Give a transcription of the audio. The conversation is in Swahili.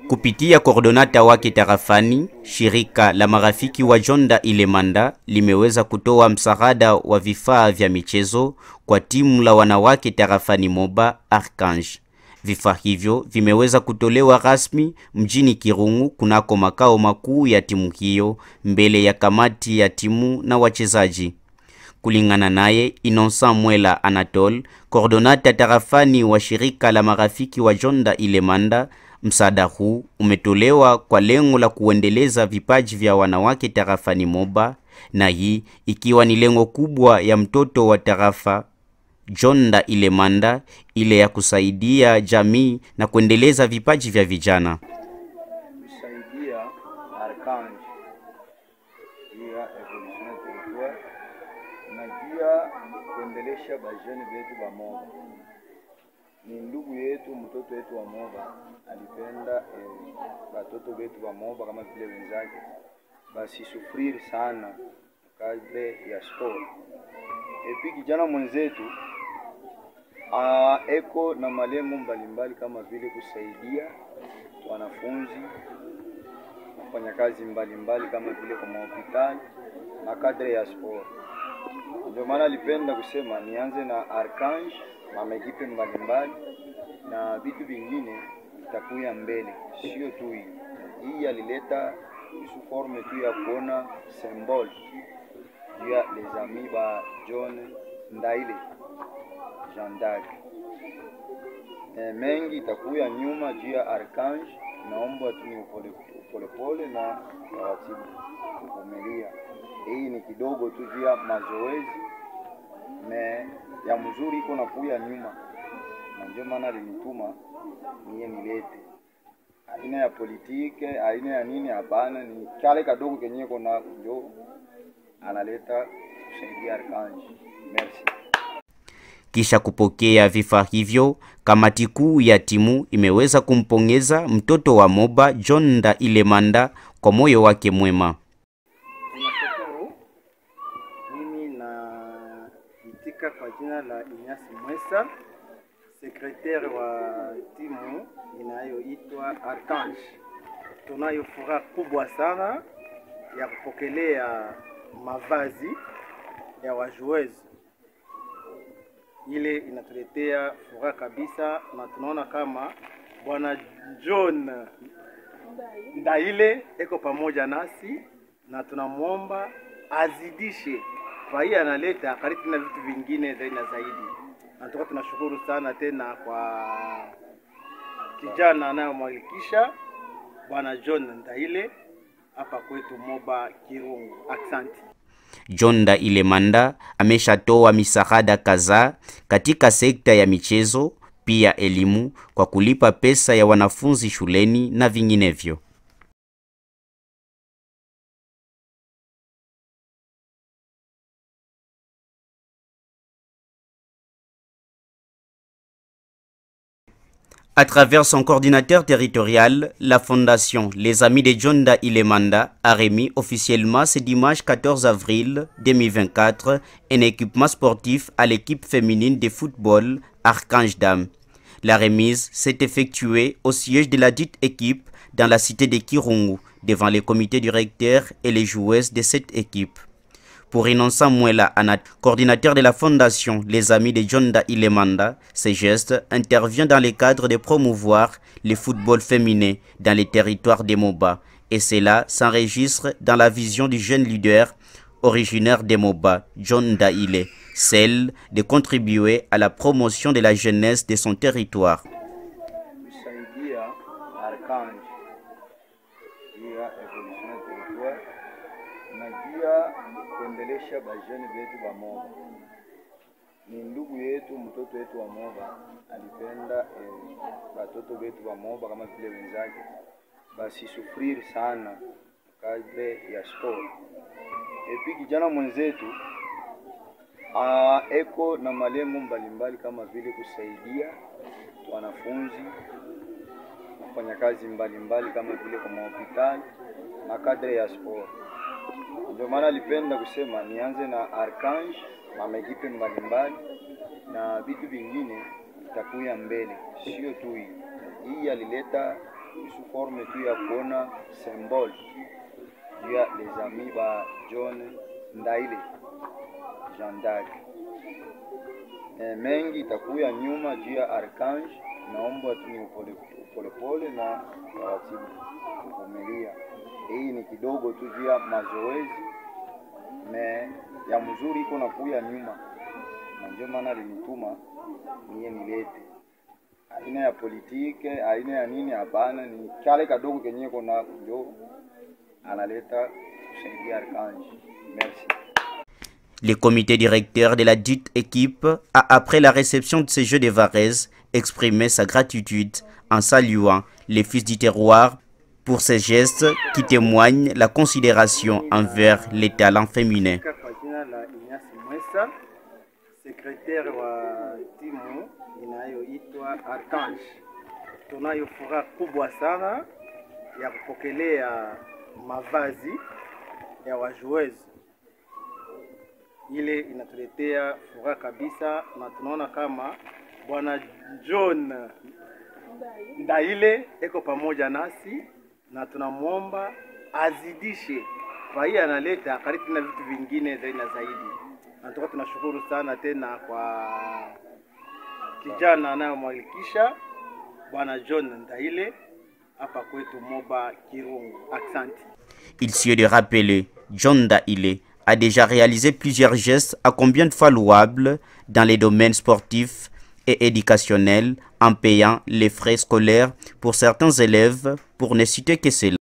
Kupitia koordonata wake tarafani, shirika la marafiki wa Jonda Ilemanda limeweza kutoa msaada wa vifaa vya michezo kwa timu la wanawake tarafani Moba Archange. Vifaa hivyo vimeweza kutolewa rasmi mjini Kirungu kunako makao makuu ya timu hiyo mbele ya kamati ya timu na wachezaji. Kulingana naye Innocent Mwela Anatole, koordonata tarafani wa shirika la marafiki wa Jonda Ilemanda, msaada huu umetolewa kwa lengo la kuendeleza vipaji vya wanawake tarafani Moba, na hii ikiwa ni lengo kubwa ya mtoto wa tarafa Jonda Ilemanda, ile ya kusaidia jamii na kuendeleza vipaji vya vijana. kusaidia Archange juu ya evolution ya territoire na pia kuendelesha bajeni betu ba Moba. Ni ndugu yetu, mtoto wetu wa Moba alipenda eh, batoto betu ba Moba kama vile wenzake basisufriri sana kadre ya sport. Epi kijana mwenzetu ah, eko na malengo mbalimbali kama vile kusaidia wanafunzi wafanyakazi mbalimbali kama vile kwa mahospitali na kadre ya sport. Ndio maana alipenda kusema nianze na Archange na maekipe mbalimbali na vitu vingine vitakuya mbele, sio tu hii hii. Alileta isu forme tu ya kuona symbole juu ya les amis ba John Ndaile Jean d'Arc. E, mengi itakuya nyuma juu ya Archange. Naomba tu ni upole polepole na taratibu kuvumilia. Hii ni kidogo tu juu ya mazoezi me ya mzuri iko nakuya nyuma, na ndio maana alinituma niye nilete aina ya politike aina ya nini, hapana, ni kale kadogo kenye kona ndio analeta kusaidia Archange. Merci. Kisha kupokea vifaa hivyo, kamati kuu ya timu imeweza kumpongeza mtoto wa Moba John Nda Ilemanda kwa moyo wake mwema. Tunashukuru. Mimi naitika kwa jina la Inyasi Mwesa, sekretari wa timu inayoitwa Archange. Tunayo furaha kubwa sana ya kupokelea mavazi ya wajuezi. Ile inatuletea furaha kabisa, na tunaona kama bwana John Ndaile eko pamoja nasi na tunamwomba azidishe kwa hii analeta karibu na vitu vingine zaidi na zaidi. Na tuka tunashukuru sana tena kwa kijana anayomwakilisha bwana John Ndaile hapa kwetu Moba Kirungu. Asante. John Nda Ilemanda ameshatoa misaada kadhaa katika sekta ya michezo, pia elimu kwa kulipa pesa ya wanafunzi shuleni na vinginevyo. À travers son coordinateur territorial, la fondation Les Amis de Jonda Ilemanda a remis officiellement ce dimanche 14 avril 2024 un équipement sportif à l'équipe féminine de football Archange Dam. La remise s'est effectuée au siège de la dite équipe dans la cité de Kirungu, devant les comités directeurs et les joueuses de cette équipe. Pour Innocent Mwela Anat, coordinateur de la fondation Les Amis de Jonda Ilemanda, ce geste intervient dans le cadre de promouvoir le football féminin dans les territoires des MOBA. Et cela s'enregistre dans la vision du jeune leader originaire des MOBA, John Daile, celle de contribuer à la promotion de la jeunesse de son territoire. kusaidia Archange juu ya evolution ya territoire na pia kuendelesha bajeni betu ba Moba. Ni ndugu yetu, mtoto wetu wa Moba alipenda eh, batoto betu ba Moba kama vile wenzake basisufriri sana kadre ya sport. Epi kijana mwenzetu ah, eko na malengo mbalimbali kama vile kusaidia wanafunzi wafanyakazi mbalimbali kama vile kwa mahospitali na kadre ya sport. Ndio maana alipenda kusema nianze na Archange na maekipe mbalimbali na vitu vingine vitakuya mbele, sio tu hii hii. Alileta sous forme tu ya kuona symbole juu ya les amis ba John Ndaile Jean d'Arc. E, mengi itakuya nyuma juu ya Archange. Naomba tu ni upole polepole na taratibu, kuvumilia. Hii ni kidogo tu juu ya mazoezi me ya mzuri iko nakuya nyuma, na ndio maana alinituma niye nilete aina ya politike aina ya nini, hapana, ni kale kadogo kenye kona ndio analeta kusaidia Archange. Merci. Le comité directeur de la dite équipe a, après la réception de ces Jeux de Varese, exprimé sa gratitude en saluant les fils du terroir pour ces gestes qui témoignent la considération envers les talents féminins. Kwa jina la Inyasi Mwesa, sekretari wa timu inayoitwa Archange. Tunayo furaha kubwa sana ya kupokelea mavazi ya wajuezi. Ile inatuletea furaha kabisa, na tunaona kama bwana John Ndaile eko pamoja nasi na tunamwomba azidishe kwa hii analeta karibu na vitu vingine zaidi na zaidi. Na tuka tunashukuru sana tena kwa kijana anayomwalikisha bwana John Ndaile hapa kwetu Moba Kirungu. Aksanti. Il suffit de rappeler, John Daile a déjà réalisé plusieurs gestes à combien de fois louables dans les domaines sportifs et éducationnels en payant les frais scolaires pour certains élèves, pour ne citer que cela.